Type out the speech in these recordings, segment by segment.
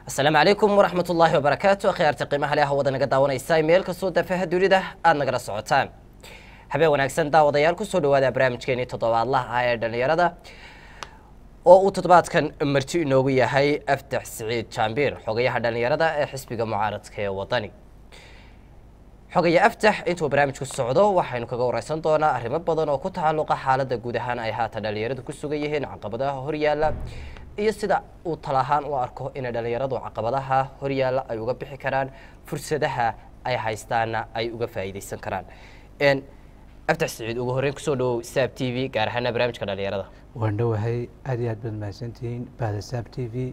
asalaamu calaykum waraxmat ullaahi wabarakaatu akhyaarta qiimaha leh hawada naga daawanaysa meel kastoo dafaha dunida aada nagala socotaan habeen wanaagsan daawadayaal kusoo dhawaada barnaamijkeenii toddobaadlaha ah ee dhallinyarada oo uu toddobaadkan marti inoogu yahay aftax siciid jaambiir xogayaha dhallinyarada ee xisbiga mucaaradka ee wadani xogaya aftax intuu barnaamijku socdo waxaynu kaga wareysan doonaa arrimo badan oo ku tacalluqa xaaladda guud ahaan ay haatan dhallinyaradu ku sugan yihiin caqabadaha horyaala iyo sida uu tala ahaan u arko inay dhallinyaradu caqabadaha horyaala ay uga bixi karaan fursadaha ay haystaana ay uga faa'iideysan karaan aftax siciid ugu horreyn kusoo dhawow saab t v gaar ahaana barnaamijka dhallinyarada waan dhowahay aad iyo aad baad mahadsantihiin bahda saab t v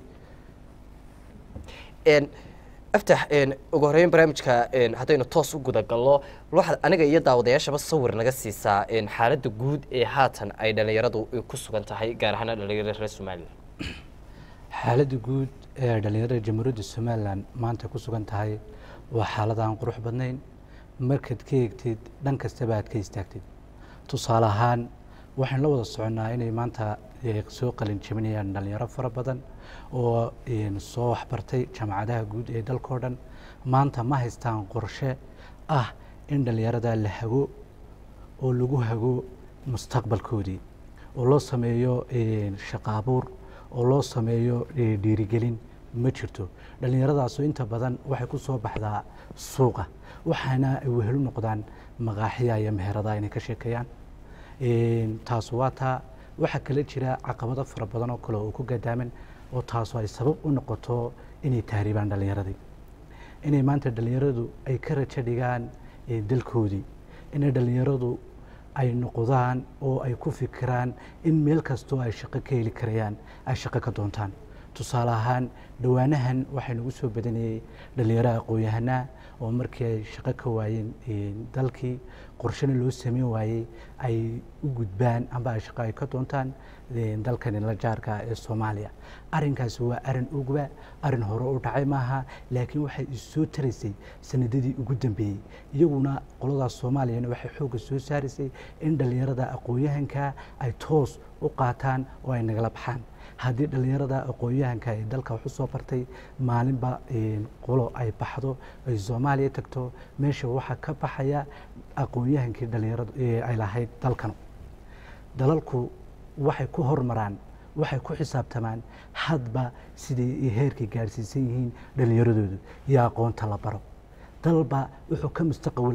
aftax ugu horreyn barnaamijka haddaynu toos u guda galno waxaad aniga iyo daawadayaashaba sawir naga siisaa xaaladda guud ee haatan ay dhallinyaradu ku sugan tahay gaar ahaana dhallinyarada reer somalilan xaaladda guud ee ay dhallinyarada jamhuuriyadda somalilan maanta ku sugan tahay waa xaalad aan qurux badnayn markaad ka eegtid dhan kastaba aad ka istaagtid tusaale ahaan waxaan la wada soconnaa inay maanta soo qalin jebinayaan dhallinyaro fara badan oo soo waxbartay jaamacadaha guud ee dalkao dhan maanta ma haystaan qorshe ah in dhallinyarada la hago oo lagu hago mustaqbalkoodii oo loo sameeyo shaqo abuur oo loo sameeyo dhiirigelin ma jirto dhallinyaradaasoo inta badan waxay ku soo baxdaa suuqa waxaana ay wehelu noqdaan maqaaxiya iyo meherada inay ka sheekeeyaan taas waa taa waxaa kala jira caqabado fara badan oo kale oo ku gadaaman oo taasu ay sabab u noqoto inay tahriibaan dhallinyaradii inay maanta dhallinyaradu ay ka rajo dhigaan dalkoodii inay dhallinyaradu ay noqdaan oo ay ku fikiraan in meel kastoo ay shaqo ka heli karayaan ay shaqo ka doontaan tusaale ahaan dhowaanahan waxaa nagu soo badanayey dhallinyaro aqoon-yahanaa oo markii ay shaqo ka waayeen dalkii qorshena loo sameyn waayey ay u gudbaan amba ay shaqo ay ka doontaan dalkani la jaarka ee soomaaliya arrinkaasi waa arrin ugba arrin hore u dhacay maaha laakiin waxay issoo taraysay sanadadii ugu dambeeyey iyaguna qoladaas soomaaliyana waxay xoogga soo saaraysay in dhallinyarada aqoon-yahanka ay toos u qaataan oo ay nagala baxaan haddii dhallinyarada aqoon-yahanka ee dalka wax u soo bartay maalinba qolo ay baxdo ay soomaaliya tagto meesha waxaa ka baxaya aqoon-yahankii dhallinyaradu ay lahayd dalkan dalalku waxay ku hormaraan waxay ku xisaabtamaan hadba siday heerkay gaadhsiisan yihiin dhallinyaradoodu iyo aqoonta la baro dalba wuxuu ka mustaqbal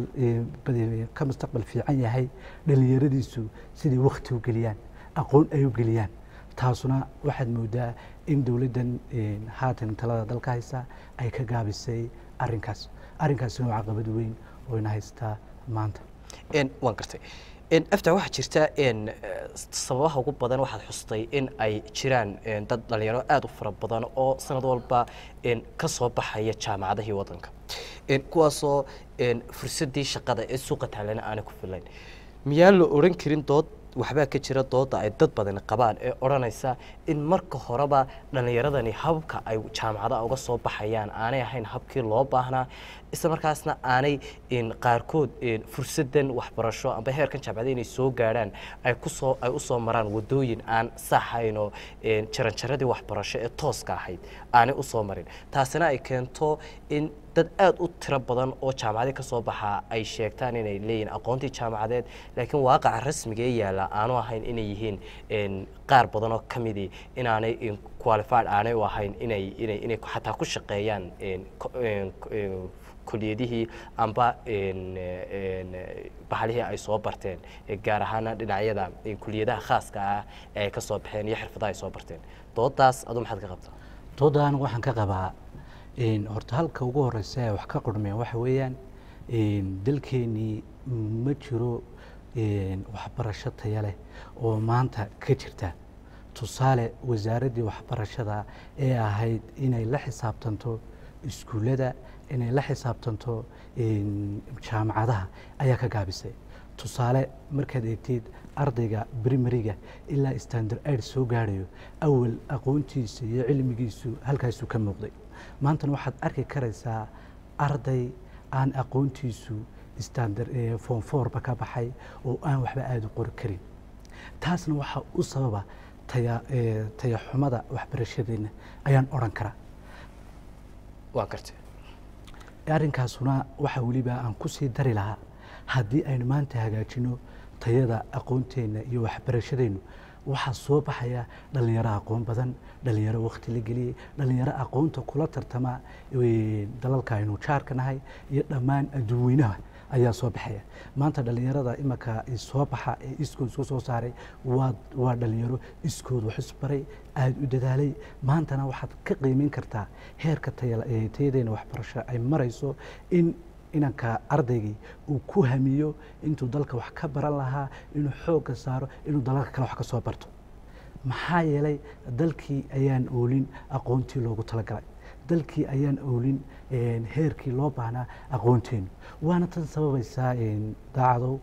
ka mustaqbal fiican yahay dhallinyaradiisu siday wakti u geliyaan aqoon ay u geliyaan taasuna waxaad moodaa in dowladdan haatan talada dalka haysa ay ka gaabisay arrinkaas arrinkaasina waa caqabad weyn oo ina haystaa maanta waan gartay afta waxaa jirta sababaha ugu badan waxaad xustay in ay jiraan dad dhalinyaro aada u fara badan oo sanad walba ka soo baxaya jaamacadahii waddanka kuwaasoo fursaddii shaqada ee suuqa taalana aanay ku filayn miyaan la odhan karin dood waxbaa ka jira dooda ay dad badani qabaan ee odhanaysa in marka horeba dhallinyaradani habka ay jaamacadaha uga soo baxayaan aanay ahayn habkii loo baahnaa isla markaasna aanay qaarkood fursadan waxbarasho amba heerkan jaamacada inay soo gaadhaan ay kusoo ay usoo maraan wadooyin aan saxayn oo jaranjaradii waxbarasho ee tooska ahayd aanay usoo marin taasina ay keento in dad aada u tiro badan oo jaamacadii ka soo baxaa ay sheegtaan inay leeyihin aqoontii jaamacadeed laakiin waaqaca rasmiga ee yaalla aanu ahayn inay yihiin qaar badan oo ka midii inaanay qualified aanay u ahayn inay inay inay xataa ku shaqeeyaan kuliyadihii amba bahalihii ay soo barteen gaar ahaana dhinacyada kuliyadaha khaaska ah ee ay ka soo baxeen iyo xirfadaha ay soo barteen doodaas aduu maxaad ka qabtaa doodan waxaan ka qabaa horta halka ugu horeysa ee wax ka qurmeen waxa weeyaan dalkeenii ma jiro waxbarasho taya leh oo maanta ka jirta tusaale wasaaraddii waxbarashada ee ahayd inay la xisaabtanto iskuullada inay la xisaabtanto jaamacadaha ayaa ka gaabisay tusaale markaad eegtid ardayga brimariga ilaa standard aid soo gaadhayo awal aqoontiisa iyo cilmigiisu halkaasuu ka muuqday maantana waxaad arki karaysaa arday aan aqoontiisu standard form fourba ka baxay oo aan waxba aada u qori karin taasna waxaa u sababa taya tayaxumada waxbarashadeena ayaan odhan karaa waa gartay arrinkaasuna waxa weliba aan ku sii dari lahaa haddii aynu maanta hagaajino tayada aqoonteenna iyo waxbarashadeennu waxaa soo baxaya dhallinyaro aqoon badan dhallinyaro wakhti la geliyey dhallinyaro aqoonta kula tartama eh, dalalka aynu jaarka nahay iyo dhammaan adduunweynaha ayaa soo baxaya maanta dhallinyarada imanka soo baxa ee iskood isku soo saaray waa waa dhallinyaro iskood wax isbaray aada u dadaalay maantana waxaad ka qiimeyn kartaa heerka taya- ee tayadeena waxbarasho ay marayso in inanka ardaygii uu ku hamiyo intuu dalka wax ka baran lahaa inuu xoogga saaro inuu dalalka kale wax ka soo barto maxaa yeelay dalkii ayaan oolin aqoontii loogu talagalay dalkii ayaan oolin een, heerkii loo baahnaa aqoonteenu waana tan sababaysaa een, daacadow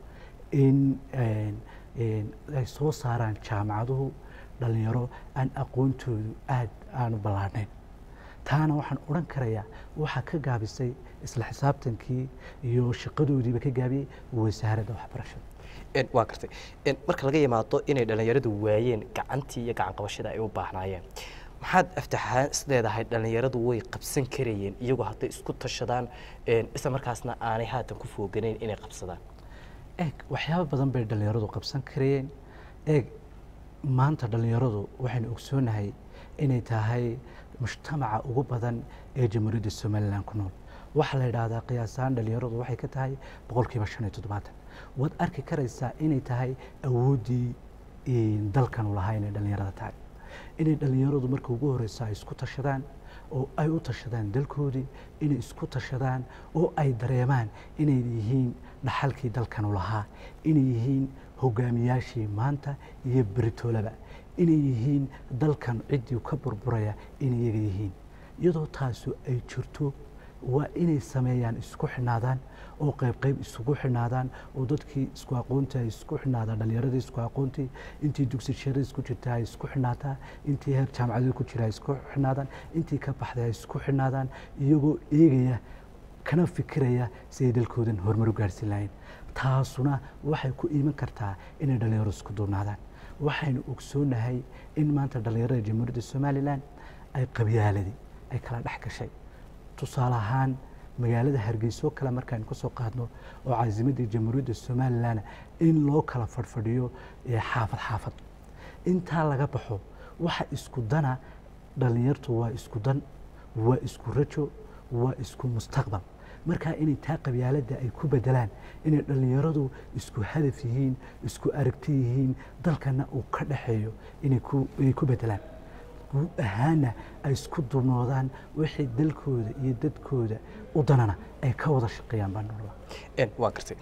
in een, een, ay soo saaraan jaamacaduhu dhallinyaro aan aqoontoodu aad aanu ballaadhnayn taana waxaan odhan karayaa waxaa ka gaabisay isla xisaabtankii iyo shaqadoodiiba ka gaabiyey wasaaradda waxbarashada Een, waa gartay Een, marka laga yimaado inay dhallinyaradu waayeen gacantii iyo gacan qabashada ay u baahnaayeen maxaad aftaxaan isleedahay dhallinyaradu way qabsan karayeen iyagoo hadday isku tashadaan een, isla markaasna aanay haatan ku fooganayn inay qabsadaan eeg waxyaabo badan bay dhallinyaradu qabsan karayeen eeg maanta dhallinyaradu waxaynu ogsoonahay inay tahay mujtamaca ugu badan ee jamhuuriyadda somalilan ku nool waxaa la yidhaahdaa qiyaasaan dhallinyaradu waxay ka tahay boqolkiiba shan iyo toddobaatan waad arki karaysaa inay tahay awooddii een, dalkanu lahaa inay dhallinyarada tahay inay dhallinyaradu marka ugu horeysa ay isku tashadaan oo ay u tashadaan dalkoodii inay isku tashadaan oo ay dareemaan inay yihiin dhaxalkii dalkanu lahaa inay yihiin hogaamiyaashii maanta iyo beritoolaba inay yihiin dalkan ciddii ka burburaya inay iyaga yihiin iyadoo taasu ay jirto waa inay sameeyaan isku xidhnaadaan oo qayb qayb isugu xidhnaadaan oo dadkii isku aqoonta ay isku xidhnaadaan dhallinyaradii isku aqoontii intii dugsi share isku jirta ay isku xidhnaataa intii heer jaamacadeed ku jira ay isku xidhnaadaan intii ka baxday ay isku xidhnaadaan iyagoo eegaya kana fikiraya si ay dalkoodan horumar u gaarhsiin lahayn taasuna waxay ku iiman kartaa inay dhallinyaro isku duubnaadaan waxaynu ogsoonahay in maanta dhallinyarada jamhuuriyadda somalilan ay qabyaaladii ay kala dhex gashay tusaale ahaan magaalada hargeyso kale markaaynu ka soo qaadno oo caasimadii jamhuuriyadda somalilan in loo kala fadhfadhiyo ee xaafad xaafad intaa laga baxo waxa isku dana dhallinyartu waa isku dan waa isku rajo waa isku mustaqbal markaa inay taa qabyaaladda ay ku bedelaan inay dhallinyaradu isku hadaf yihiin isku aragti yihiin dalkana uu ka dhaxeeyo inay ku ay ku bedelaan guud ahaana ay isku duubnoodaan wixii dalkooda iyo dadkooda u danana ay ka wada shaqeeyaan baan nolola Een, waa gartay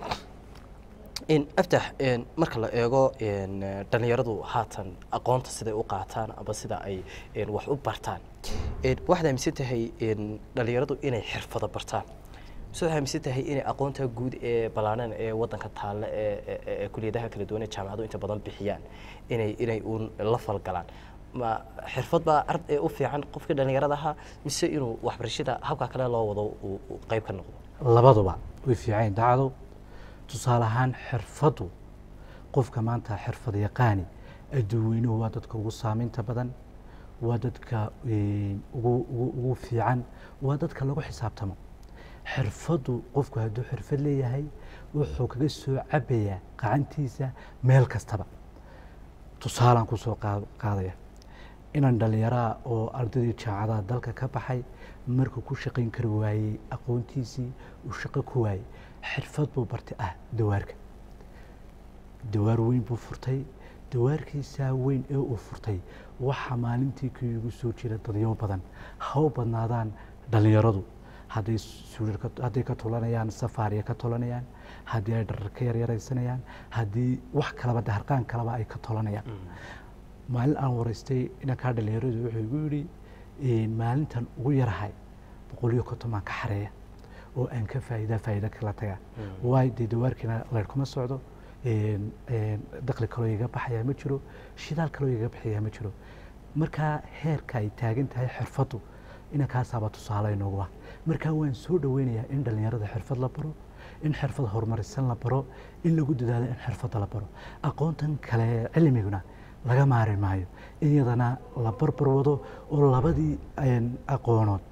Een, aftax een, marka la eego een, eh, dhallinyaradu haatan aqoonta siday u qaataan ama sida ay een, wax u bartaan Een, waxaad aaminsan tahay een, dhallinyaradu inay xirfado bartaan mise waxaad aaminsan tahay inay aqoonta guud ee ballaanan ee waddanka taalla ee ee- ee- ee kuliyadaha kala duwan ee jaamacadu inta badan bixiyaan inay inay uun la falgalaan ma xirfad baa ard ee u fiican qofkii dhallinyarada ahaa mise inuu waxbarashada habka kale loo wado uu uu qayb ka noqdo labaduba way fiicayn dacdo tusaale ahaan xirfaddu qofka maanta xirfad yaqaani adduunweynuhu waa dadka ugu saamaynta badan waa dadka een, ugu ugu- ugu fiican waa dadka lagu xisaabtamo xirfaddu qofku hadduu xirfad leeyahay wuxuu kaga soo cabayaa qacantiisa meel kastaba tusaalaan kusoo qaad- qaadaya inaan dhallinyaraha oo ardaydii jaamacadaha dalka ka baxay markuu ku shaqayn kari waayey aqoontiisii uu shaqo ku waayey xirfad buu bartay ah dawaarka dawaar weyn buu furtay dawaarkiisaa weyn ee uu furtay waxaa maalintii kii ugu soo jira dadyo badan ha u badnaadaan dhallinyaradu hadday suulir ka- hadday ka tulanayaan safaariya ka tulanayaan haddii ay dharar ka yaryaraysanayaan haddii wax kalaba daharqaan kalaba ay ka tulanayaan maalin aan waraystay inankaa dhallinyaradu wuxuu igu yidhi "Een, maalintan ugu yarahay boqoliyo konton baan ka xareeya oo aan ka faa'iida faa'iida kala taga waayo dee dawaarkiina leer kuma socdo een, een, dakhli kaloo iga baxayaa ma jiro shidaal kaloo iga baxayaa ma jiro markaa heerka ay taagan tahay xirfaddu inankaasaaba tusaale inoogu ah markaa waan soo dhoweynayaa in dhallinyarada xirfad la baro in xirfad horumarisan la baro in lagu dadaalo in xirfadda la baro aqoontan kale cilmiguna laga maari maayo in iyadana la barbar wado oo labadii een, aqoonood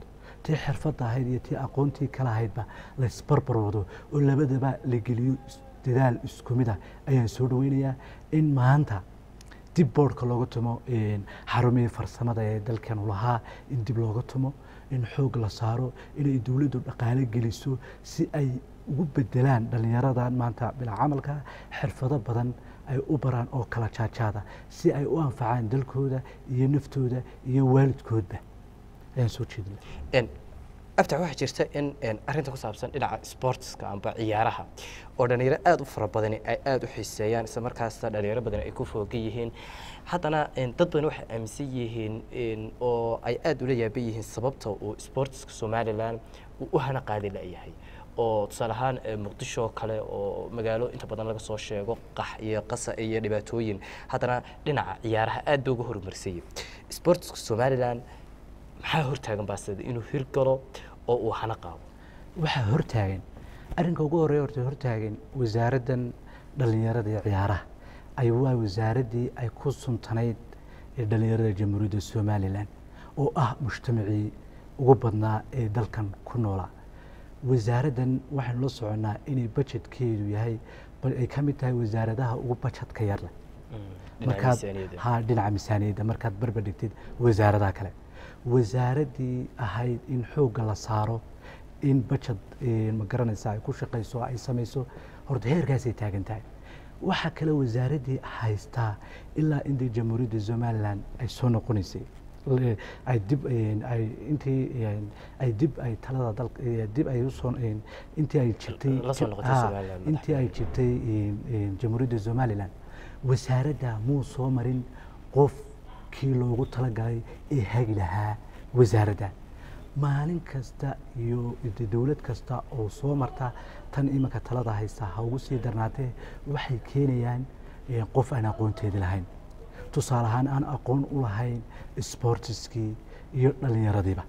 tii xirfadda ahayd iyo tii aqoontii kala ahaydba laysbarbar wado oo labadaba la geliyo is- dadaal isku mid ah ayaan soo dhaweynayaa in maanta dib boodhka looga tumo een, xarumihii farsamada ee dalkanu lahaa in dib looga tumo in xoog la saaro inay dowladdu dhaqaale geliso si ay ugu bedelaan dhallinyaradan maanta bilaa camalka xirfado badan ay u baraan oo kala jaajaada si ay u anfacaan dalkooda iyo naftooda iyo waalidkoodba ayaan soo jeedina En, aftax waxaa jirta in en, arrinta ku saabsan dhinaca sportska amba ciyaaraha oo dhalinyaro aada u fara badani ay aada u xiiseeyaan isla markaasna dhalinyaro badan ay ku foogan yihiin haddana en, dad badan waxay aaminsan yihiin en, oo ay aada ula yaaban yihiin sababta uu sportska somalilan uu u hana qaadi layahay oo tusaale ahaan eh, muqdisho oo kale oo magaalo inta badan laga soo sheego qax iyo qasa iyo dhibaatooyin haddana dhinaca ciyaaraha aad ba uga horumarsayay sportska somalilan maxaa hortaagan baa sida inuu hirgalo oo uu hana qaado waxaa hortaagan arrinka ugu horreeya horta hortaagan wasaaraddan dhallinyarada iyo ciyaaraha ay waa wasaaraddii ay ku suntanayd ee dhallinyarada jamhuuriyadda somalilan oo ah mujtamacii ugu badnaa ee dalkan ku noolaa wasaaraddan waxaynu la soconnaa inay bajetkeedu yahay bal ay ka mid tahay wasaaradaha ugu bajetka yar leh dhinaca markaad miisaaniyadda. ha dhinaca miisaaniyadda markaad barbar dhigtid wasaaradaha kale wasaaraddii ahayd in xoogga la saaro in bajad ma garanaysa ay ku shaqayso ay samayso horta heerkaasay taagan tahay waxaa kale wasaaraddii haystaa ilaa intii jamhuuriyadda somalilan ay soo noqonaysay Le- ay dib een, ay intii een, ay dib ay talada dalka eh, dib ay usoo een, intii ay jirtay La soo noqotay Ha, Somaliland intii ay jirtay een, een, jamhuuriyadda somalilan wasaaradda muu soo marin qofkii loogu talagalay ee hagi lahaa wasaaradda maalin kasta iyo de dowlad kasta oo soo marta tan iminka talada haysta ha ugu sii darnaatee waxay keenayaan eh, qof aan aqoonteedi lahayn tusaale ahaan aan aqoon u lahayn sportiskii iyo dhallinyaradiiba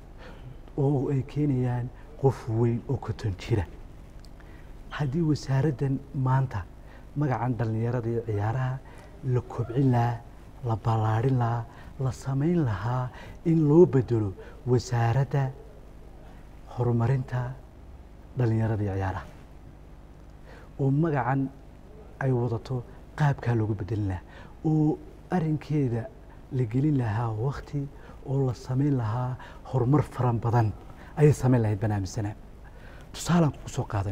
oo ay keenayaan qof weyn oo koton jira haddii wasaaraddan maanta magacan dhallinyarada iyo ciyaaraha la kobcin lahaa la ballaadhin lahaa la samayn lahaa in loo bedelo wasaaradda horumarinta dhallinyarada iyo ciyaaraha oo magacan ay wadato qaabkaa loogu bedelin lahaa oo arrinkeeda la gelin lahaa wakti oo la samayn lahaa horumar faran badan ayay samayn lahayd baan aaminsanaa tusaalaan kugu soo qaaday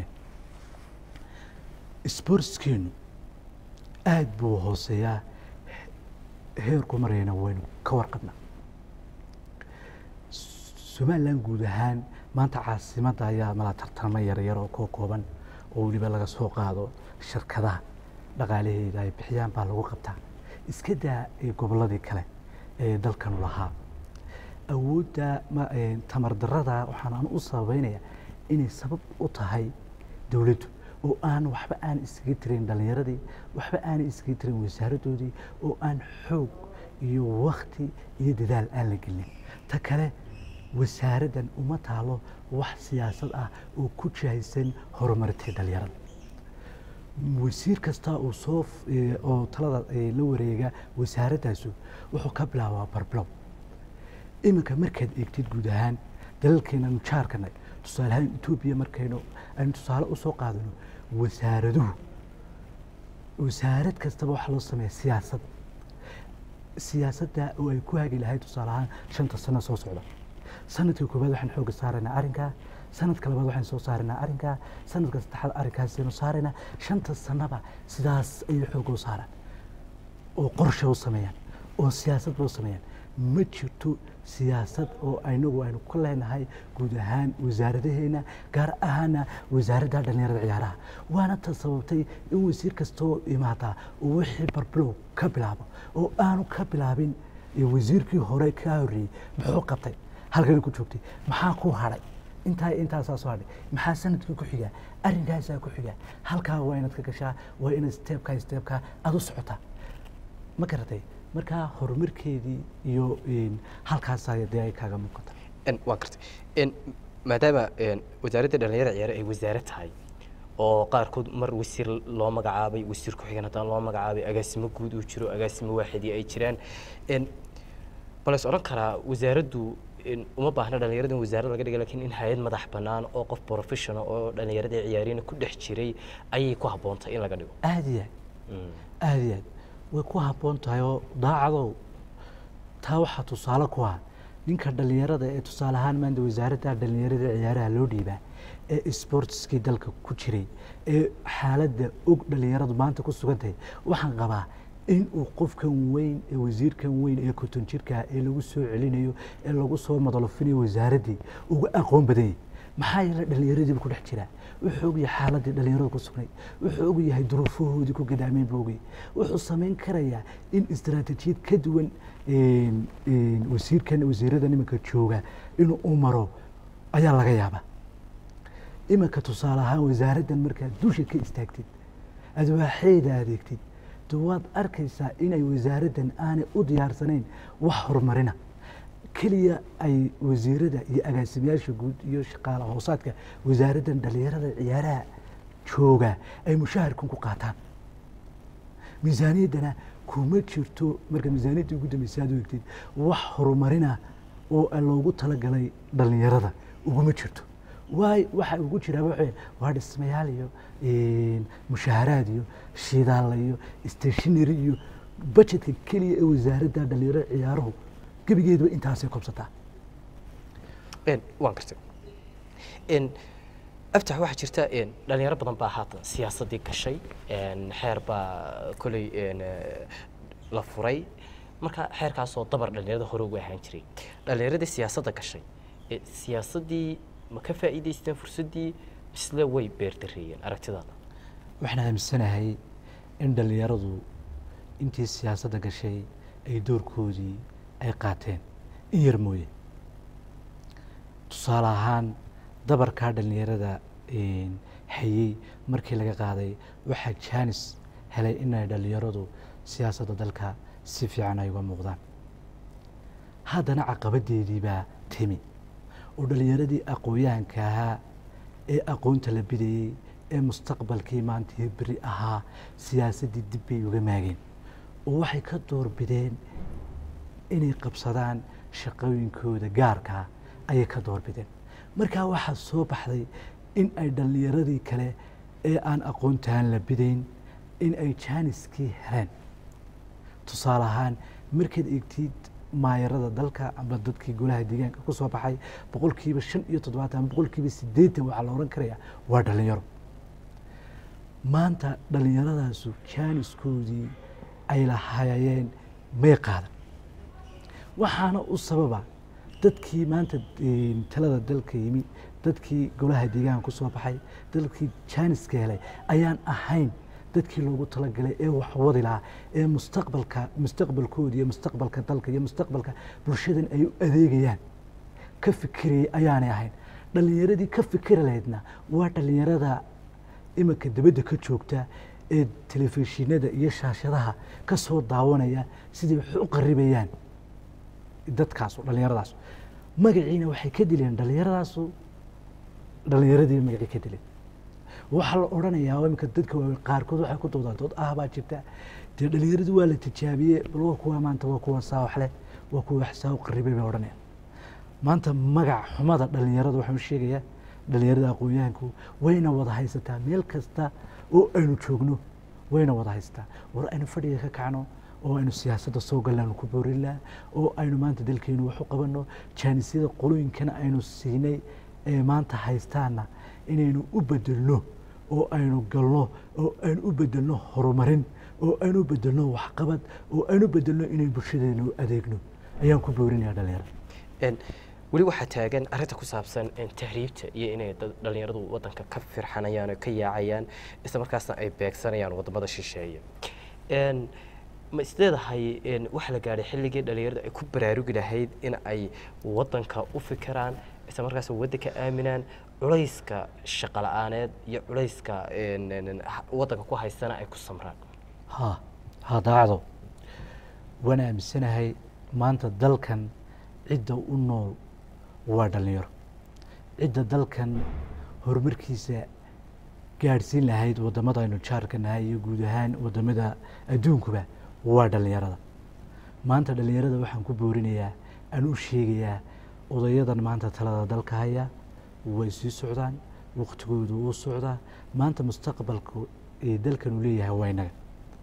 sportskeenu aad buu hooseeyaa heerku marayana waynu ka warqabnaa somalilan guud ahaan maanta caasimadda ayaa mala tartamo yaryar oo koo kooban oo weliba laga soo qaado shirkadaha dhaqaalaheeda ay bixiyaan baa lagu qabtaa iska daa ee gobolladii kale ee dalkanu lahaa awoodda ma- ee, tamar darrada waxaan aan u sababeynaya inay sabab u tahay dowladdu oo aan waxba aan iskaga tirin dhallinyaradii waxba aanay iskaga tirin wasaaraddoodii oo aan xoog iyo wakti iyo dadaal aan la gelin ta kale wasaaraddan uma taalo wax siyaasad ah oo ku jihaysan horumarinta dhallinyarada wasiir kasta oo soo f- ee, oo talada ee, la wareega wasaaradaasu wuxuu ka bilaabaa barbilow iminka markaad eegtid guud ahaan dalalkeenanu jaarkanay tusaale ahaan etoobiya markaynu aynu tusaale usoo qaadano wasaaraduhu wasaarad kastaba waxaa loo sameeya siyaasad siyaasadda oo ay ku hagi lahayd tusaale ahaan shanta sano soo socda sanadkii koowaad waxaan xooga saaraynaa arrinkaa sanadka labaad waxaan soo saaraynaa arrinkaa sanadka saddexaad arrinkaasaynu saaraynaa shanta sanaba sidaas ayay xooga u saaraan oo qorshe u sameeyaan oo siyaasadba u sameeyaan ma jirto siyaasad oo inagu aynu ku leenahay guud ahaan wasaaradaheena gaar ahaana wasaaradda dhallinyarada ciyaaraha waana ta sababtay in wasiir kastoo imaadaa uu wixii barbilow ka bilaabo oo aanu ka bilaabin ee wasiirkii hore ka horreeyey muxuu qabtay halkan ku joogtay maxaa ku hadhay intaa intaasaa soo hadhay maxaa sanadkii ku xigaa arrinkaasaa ku xigaa halkaa waa inaad ka gashaa waa inaad steebkaa steebkaa aada u socotaa ma garatay markaa horumarkeedii iyo een, halkaasaa dee ay kaaga muuqata En, waa gartay En, maadaama en, wasaaradda dhalinyarada ciyaare ay wasaare tahay oo qaarkood mar wasiir loo magacaabay wasiir ku-xigeen haddana loo magacaabay agaasimo guud uu jiro agaasimo waaxidii ay jiraan En, bal is odhan karaa wasaaraddu in uma baahna dhalinyarada in wasaarad laga dhiga lakiin in hay-ad madax bannaan oo qof professional oo dhalinyarada ciyaariyana ku dhex jiray ayay ku habboontahay in laga dhigo aada iyo aad aada iyo aad way ku habboon tahay oo daacadow taa waxaa tusaale ku ah ninka dhalinyarada ee tusaale ahaan maanta wasaaradda dhalinyarada ciyaaraha loo dhiibaa ee sportskii dalka ku jiray ee xaaladda og dhalinyaradu maanta ku sugan tahay waxaan qabaa in uu qofkan weyn ee wasiirkan weyn ee konton jirka ee lagu soo celinayo ee lagu soo madalofinayo wasaaraddii uga aqoon badan yahay maxaa yeelay dhallinyaradiiba ku dhex jiraa wuxuu og yahay xaaladii dhallinyarada ku sugnay wuxuu og yahay duruufahoodii ku gadaameen buu ogyahay wuxuu samayn karayaa in istaraatijiyad ka duwan wasiirkan wasiirada iminka jooga inuu u maro ayaa laga yaabaa iminka tusaale ahaan wasaaraddan markaad dusha ka istaagtid aad waaxeeda adeegtid de waad arkaysaa inay wasaaraddan aanay u diyaarsanayn wax horumarina keliya ay wasiirada iyo agaasimayaasha guud iyo shaqaala hoosaadka wasaaraddan dhalinyarada ciyaaraha jooga ay mushaharkan ku qaataan miisaaniyaddana kuma jirto marka miisaaniyadda ugu dambaysa aad u egtid wax horumarina oo loogu talagalay dhalinyarada uguma jirto waay waxa ugu jiraa waxa waa dhismayaal iyo mushaharaad iyo shidaal iyo stationary iyo budgetka keliya ee wasaaradda dhalinyarada ciyaaruhu gebigeedaba intaasay kobsataa waan gartay aftax waxaa jirta dhalinyaro badan baa haatan siyaasaddii gashay xeer baa koley la furay marka xeerkaasoo dabar dhalinyarada hore ugu ahaan jiray dhalinyaradii siyaasadda gashay siyaasaddii ma ka faa'iidaysteen fursaddii misle way beerdareeyeen aragtidaada waxaan aaminsanahay in dhallinyaradu intii siyaasadda gashay ay doorkoodii ay qaateen in yar mooye tusaale ahaan dabarkaa dhallinyarada hayey markii laga qaaday waxaa jaanis helay inay dhallinyaradu siyaasadda dalka si fiican ay uga muuqdaan haddana caqabadeedii baa timi oo dhallinyaradii aqoon-yahanka ahaa ee aqoonta la bidayey ee mustaqbalkii maanta iyo beri ahaa siyaasaddii dib bay uga maageen oo waxay ka doorbideen inay qabsadaan shaqooyinkooda gaarkaa ayay ka doorbideen markaa waxaa soo baxday in ay dhallinyaradii kale ee aan aqoontaan la bidayn in ay jaaniskii heleen tusaale ahaan markaad eegtid maayarada dalka ama dadkii golaha deegaanka ku soo baxay boqolkiiba shan iyo toddobaatan ama boqolkiiba siddeetan waxaa la odhan karaya waa dhallinyaro maanta dhallinyaradaasu jaaniskoodii ay lahayeen may qaadan waxaana u sababa dadkii maanta talada dalka yimi dadkii golaha deegaanka ku soo baxay dadkii jaaniska helay ayaan ahayn dadkii loogu talagalay ee wax wadi lahaa ee mustaqbalka mustaqbalkooda iyo mustaqbalka dalka iyo mustaqbalka bulshadan ay u adeegayaan ka fikirayay ayaanay ahayn dhallinyaradii ka fikiri lahaydna waa dhallinyarada iminka dabadda ka joogta ee telefishinada iyo shaashadaha ka soo daawanaya siday wax u qaribayaan dadkaasu dhallinyaradaas magaciina waxay ka dileen dhallinyaradaasu dhallinyaradii magacii ka dileen waxaa la odhanayaa iminka dadka waaweyn qaarkood waxay ku doodaan dood ah baa jirta dee dhallinyaradii waa la tijaabiyey bal waa kuwa maanta waa kuwa saawax leh waa kuwa wax saa u qaribay bay odhanayaan maanta magac xumada dhallinyarada waxaan u sheegayaa dhallinyarada aqoon-yahanku wayna wada haysataa meel kasta oo aynu joogno wayna wada haysataa war aynu fadhiga ka kacno oo aynu siyaasadda soo galnaanu ku boorin laha oo aynu maanta dalkeenu wax u qabanno jaanisyada qolooyinkana aynu siinay ee maanta haystaana inaynu u bedelno oo aynu galno oo aynu u bedelno horumarin oo aynu u bedelno waxqabad oo aynu u bedelno inaynu bulshadeena u adeegno ayaan ku boorinaya dhalinyarada weli waxaa taagan arrinta ku saabsan tahriibta iyo inay dhallinyaradu waddanka ka firxanayaan oo ka yaacayaan isla markaasna ay beegsanayaan waddamada shisheeye ma isleedahay waxaa la gaadhay xilligii dhallinyaradu ay ku baraarugi lahayd in ay waddanka u fikiraan isla markaas waddanka aaminaan culayska shaqo la-aaneed iyo culayska waddanka ku haystana ay ku samraan ha ha daacdo waan aaminsanahay maanta dalkan cidda u nool waa dhallinyaro cidda dalkan horumarkiisa gaadhsiin lahayd waddamada aynu jaarka nahay iyo guud ahaan waddamada adduunkuba waa dhallinyarada maanta dhallinyarada waxaan ku boorinayaa aan u sheegayaa odayadan maanta talada dalka haya way sii socdaan waktigoodu wuu socdaa maanta mustaqbalku ee dalkan uu leeyahay waa inaga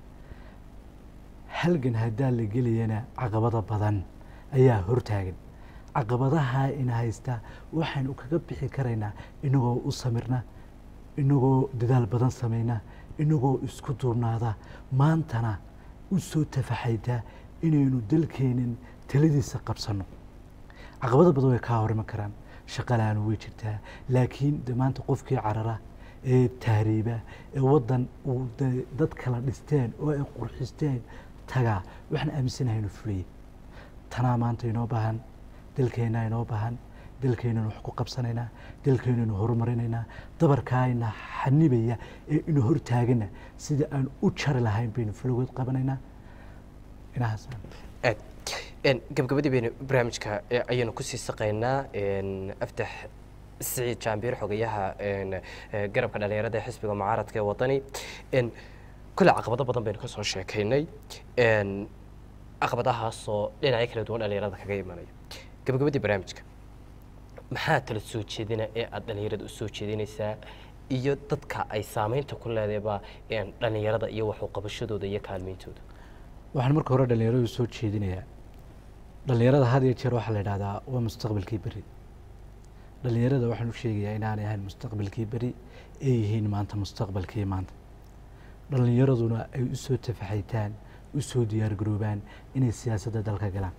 halgan haddaa la gelayana caqabada badan ayaa hortaagan caqabadaha ina haysta waxaynu kaga bixi karaynaa inagoo u samirna inagoo dadaal badan samayna inagoo isku duubnaada maantana u soo tafaxaytaa inaynu dalkeenin taladiisa qabsanno caqabado badan way kaa horiman karaan shaqalaanu way jirtaa laakiin de maanta qofkii carara ee tahriiba ee waddan uu de- dad kala dhisteen oo ay qurxisteen tagaa waxaan aaminsanahay inuu fuliyey tanaa maanta inoo baahan dalkeennaa inoo baahan dalkeennanu wax ku qabsanaynaa dalkeennanu horumarinaynaa dabarkaayna xanibaya ee inu hortaagana sida aan u jari lahayn baynu fulogood qabanaynaa inahaas aad Een, gabagabadii baynu barnaamijka ee ayaynu kusii saqaynaa een, aftax siciid jaambiir xogayaha een, ee, garabka dhalinyarada ee xisbiga mucaaradka ee wadani een, kole caqabado badan baynu ka soo sheekaynay een, caqabadahaasoo dhinacyo kala duwan dhalinyarada kaga imanaya gabagabadii barnaamijka maxaa tala soo jeedina ee aad dhalinyarada u soo jeedinaysaa iyo dadka ay saameynta ku leedayba een, dhalinyarada iyo waxu qabashadooda iyo kaalmeyntooda waxaan marka hore dhalinyaradu soo jeedinayaa dhalinyarada had iyo jeer waxaa la idhahdaa waa mustaqbalkii beri dhalinyarada waxaan u sheegayaa inaanay ahayn mustaqbalkii beri ay yihiin maanta mustaqbalkii maanta dhalinyaraduna ay u soo tafaxaytaan u soo diyaargaroobaan inay siyaasadda dalka galaan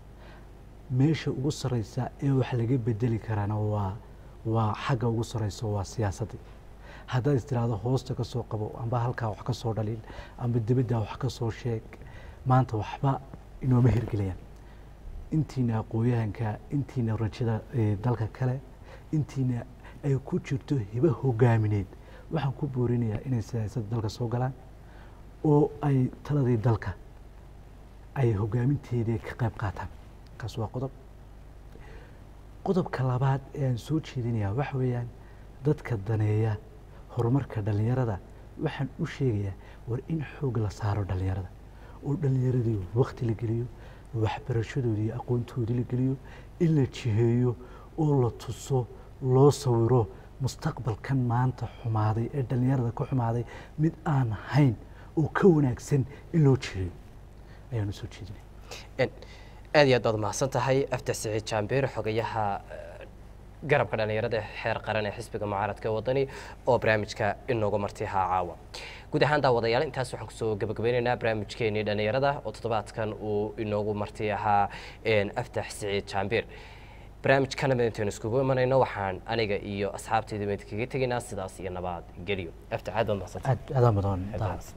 meesha ugu sarreysa ee wax laga bedeli karaana waa waa xagga ugu sarreysa waa siyaasaddii haddaad is tiraahdo hoosta ka soo qabo amba halkaa wax ka soo dhaliil amba dibaddaa wax ka soo sheeg maanta waxba inooma hirgelayaan intiina aqooyahanka intiina rajada ee dalka kale intiina ay ku jirto hibo hogaamineed waxaan ku boorinayaa inay siyaasadda dalka soo galaan oo ay taladii dalka ay hogaaminteedii ka qayb qaataan kaas waa qodob qodobka labaad ee aan soo jeedinayaa waxa weeyaan dadka daneeya horumarka dhallinyarada waxaan u sheegayaa war in xoog la saaro dhallinyarada oo dhallinyaradii wakti la geliyo waxbarashadoodii iyo aqoontoodii la geliyo in la jiheeyo oo la tuso loo sawiro mustaqbalkan maanta xumaaday ee dhallinyarada ka xumaaday mid aan hayn oo ka wanaagsan in loo jiheeyo ayaan u soo jeedinaya Een, aad iyo aad baad mahadsan tahay aftax siciid jaambeer xogayaha eh, garabka dhalinyarada ee xeer qaran ee xisbiga mucaaradka ee wadani oo barnaamijka inoogu marti ahaa caawa guud ahaan daawadayaal intaas waxaan kusoo gabagabeynaynaa barnaamijkeenii dhalinyarada oo toddobaadkan uu inoogu marti ahaa een, aftax siciid jaambeer barnaamijkana midintaynu iskugu imanayno waxaan aniga iyo asxaabtayda midkaga tegaynaa sidaas iyo nabad geliyo aftax aad baad mahadsantahay aad aadaan badan Aad baad mahadsan.